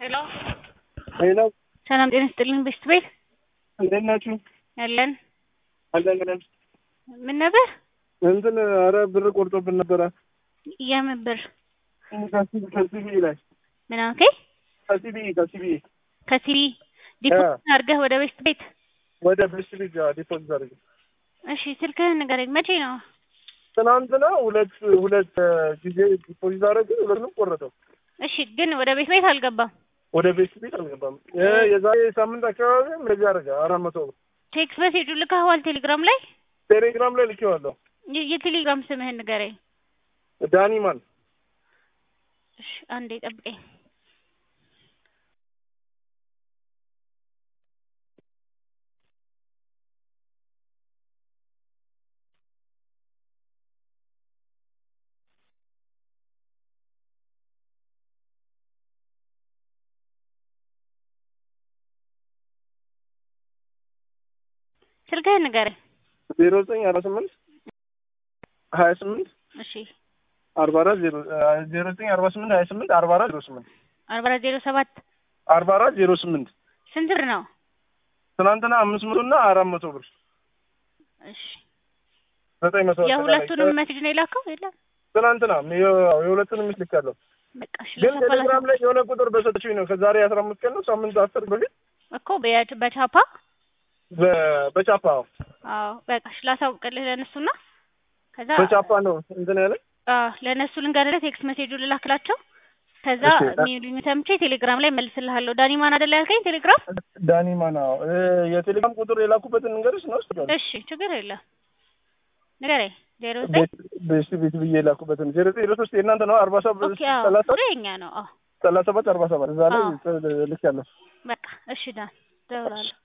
ሄሎ ሄሎ ሰላም ጤና ይስጥልኝ ቤስት ቤት እንዴት ናችሁ? ያለን አለን ብለን ምን ነበር እንትን ኧረ ብር ቆርጦብን ነበረ የምን ብር ከሲ- ከሲቢ ላይ ምን አልከኝ ከሲቢ ከሲቢ ከሲቢ ዲፖዚት አድርገህ ወደ ቤስት ቤት ወደ ቤስት ቤት ዲፖዚት አድርጌ እሺ ስልክህን ንገረኝ መቼ ነው ትናንትና ሁለት ሁለት ጊዜ ዲፖዚት አደረግ ሁለቱንም ቆረጠው። እሺ ግን ወደ ቤት ቤት አልገባም ወደ ቤስት ቤት አልገባም። እ የዛሬ ሳምንት አካባቢ እንደዚህ አደረገ አራት መቶ ብር ቴክስት ሜሴጁ ልከኸዋል ቴሌግራም ላይ ቴሌግራም ላይ ልኬዋለሁ። የ- የቴሌግራም ስምህን ንገረኝ ዳኒማን እሺ አንዴ ጠብቀኝ ስልክህን ንገረኝ ዜሮ ዘጠኝ አርባ ስምንት ሀያ ስምንት እሺ አርባ አራት ዜሮ ዜሮ ዘጠኝ አርባ ስምንት ሀያ ስምንት አርባ አራት ዜሮ ስምንት አርባ አራት ዜሮ ሰባት አርባ አራት ዜሮ ስምንት ስንት ብር ነው ትናንትና አምስት መቶ እና አራት መቶ ብር እሺ ዘጠኝ መቶ የሁለቱንም ሜሴጅ ነው የላከው የለም ትናንትና የ- የሁለቱንም ሚስት ልካለሁ። በቃ እሺ ግን ለሰፋ ቴሌግራም ላይ የሆነ ቁጥር በሰጠችኝ ነው ከዛሬ አስራ አምስት ቀን ነው ሳምንት አስር በፊት እኮ በያ- በቻፓ በ- በቻፓ አዎ በቃ እሺ ላሳውቅልህ ለእነሱና ከዛ በቻፓ ነው እንትን ያለ አዎ ለእነሱ ልንገርልህ ቴክስት ሜሴጁ ልላክላቸው ከዛ እሺ። የሚሉኝ ሰምቼ ቴሌግራም ላይ መልስልሃለሁ ዳኒ ማን አይደለ ያልከኝ ቴሌግራም ዳኒ ማና የቴሌግራም ቁጥር የላኩበትን ንገርሽ ነው ስ እሺ ችግር የለም ንገረኝ ዜሮ ዘጠኝ ቤስት ቤት ብዬ የላኩበትን ዜሮ ዘጠኝ ዜሮ ሶስት የእናንተ ነው አርባ ሰባት ኦኬ አዎ ሰላሳ ቁጥሩ የኛ ነው አዎ ሰላሳ ሰባት አርባ ሰባት እዛ ላይ አዎ። ልክ ያለሁ በቃ እሺ ዳን እደውላለሁ